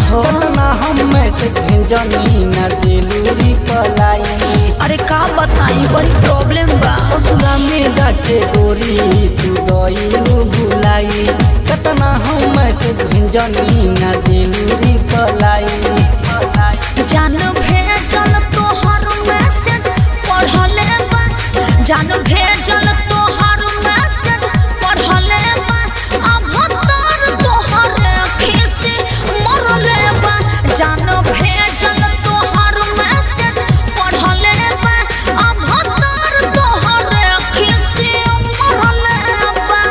हो कतना हम मैसेज भेजनी न दिलूरी पलाई अरे का बताई बड़ी प्रॉब्लम बा ससुरा में जाके गोरी तू गईलू भुलाई कतना हम मैसेज भेजनी न दिलूरी पलाई जान भेजल तोहर मैसेज पढ़ले बा जान भेजल तोहर मैसेज पढ़ले बा अब तोर तोहर अखी से मरले बा जान भेजल तोहर मैसेज पढ़ले बा अब तोर तोहर अखी से मरले बा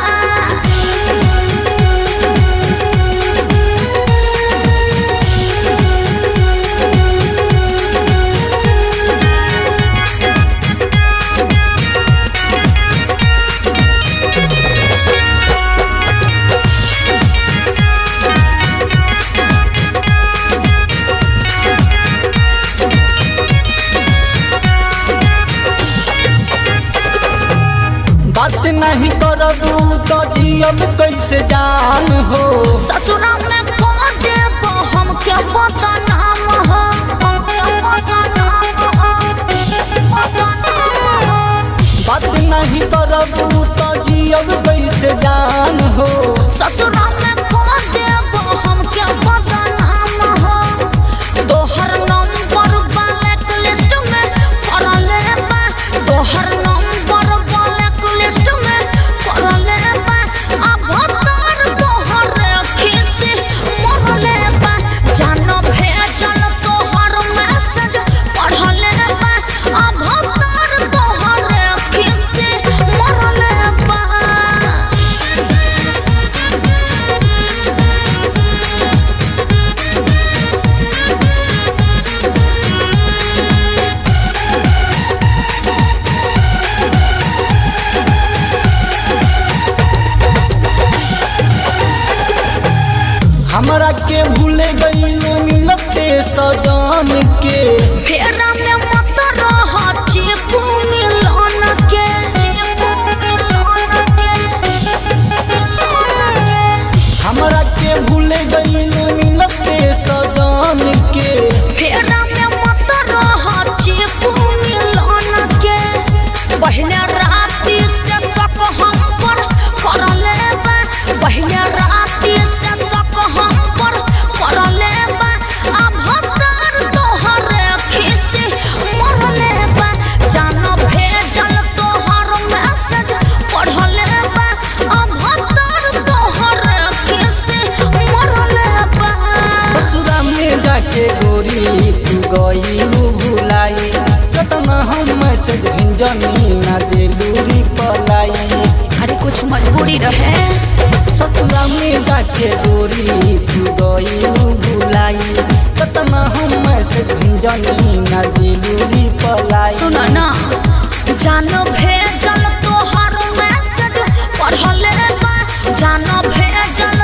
बात नहीं करबू तो जियब कैसे जान हो ससुरा में को देब हम के पता नाम हो हम के पता नाम हो पता नाम हो बात नहीं करबू तो जियब कैसे जान हो ससुरा में को देब हम के पता नाम हो तोहर नंबर ब्लैक लिस्ट में पड़ले बा तोहर नंबर ब्लैक लिस्ट में पड़ले बा अब तोर तोहर खिसी मरले बा जान भेजल तोहर मैसेज पढ़ले बा अब तोर तोहर खिसी मरले बा हमरा के भूले गईलू मिलते सजान के फेरा में मत रह चीकू मिलन के हमरा के भूले गईलू मिलते सजान के फेरा में मत रह चीकू मिलन के पहले राती से शक हम पर करले बा पहले राती से शक हम पर करले बा अब तोर तोहर खिसी मरले बा जान भेजल तोहर मैसेज पढ़ले बा अब तोर तोहर खिसी मरले बा ससुरा में जाके गोरी तू गईलू भुलाई कतना हम मैसेज भेजनी न दिलूरी पलाई अरे कुछ मजबूरी रहे ससुरा में जाके गोरी तू गईलू भुलाई कतना हम मैसेज भेजनी न दिलूरी पलाई सुन ना जान भेजल तोहर मैसेज पढ़ले बा जान भेजल